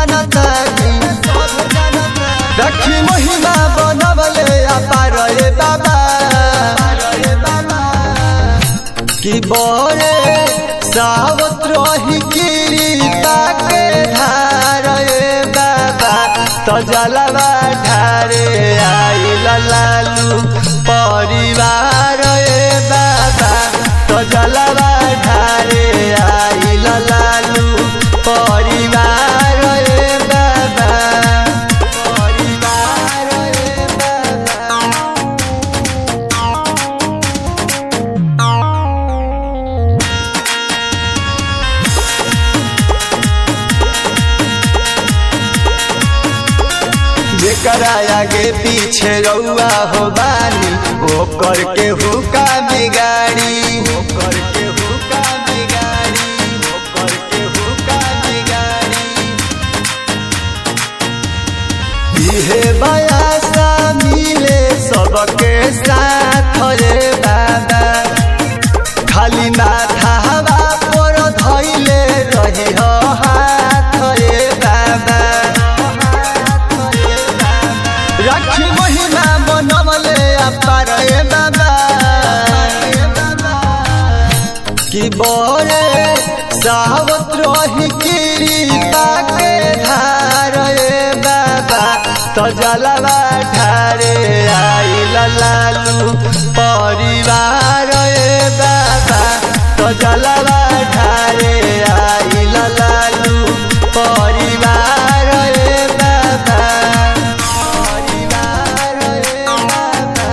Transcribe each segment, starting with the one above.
जानता रखी महिमा बनवले अपार रे बाबा कि बरे सावत रही कृपा के धार रे बाबा तो जलवा ढारे आइल लालू परिवार रे बाबा तो जलवा ढारे आइल लालू परिवार रे बाबा परिवार रे बाबा जेकरा आगे पीछे रउआ हो बानी ओ करके हुका बिगाड़ी ओ करके हुका बिगाड़ी ओ करके हुका बिगाड़ी इहे बयासा मिले सबके साथ रे बाबा खाली माथा हवा पर धैले रही हो हाथ रे बाबा राखी महिमा बनवले अपार रे बाबा कि बरे सावत रही कृपा के धार रे बाबा तो जलवा ढारे आइल लालू परिवार रे बाबा तो जलवा ढारे आइल लालू परिवार रे बाबा परिवार रे बाबा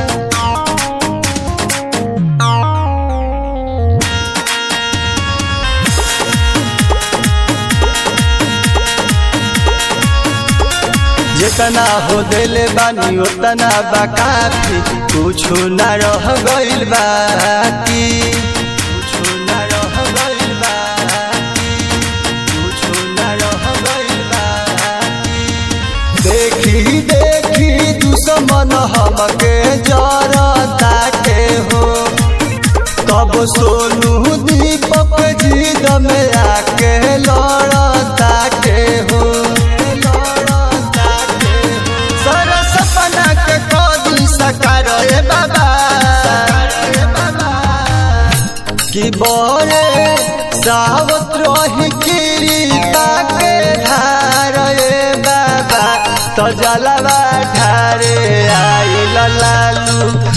जितना हो दिल बानी उतना बाकाफी कुछ न रह गइल बाकी कुछ न रह गइल बाकी कुछ न रह गइल बाकी देखी देखी दुश्मन हमके जरता के हो तब सोनू दीपक जीद में आके लड़ता के हो लड़ता के हो सर सपना के कदी सकार रे बाबा कि बरे सावत रही कृपा के धार रे बाबा तो जलवा ढारे आइल लालू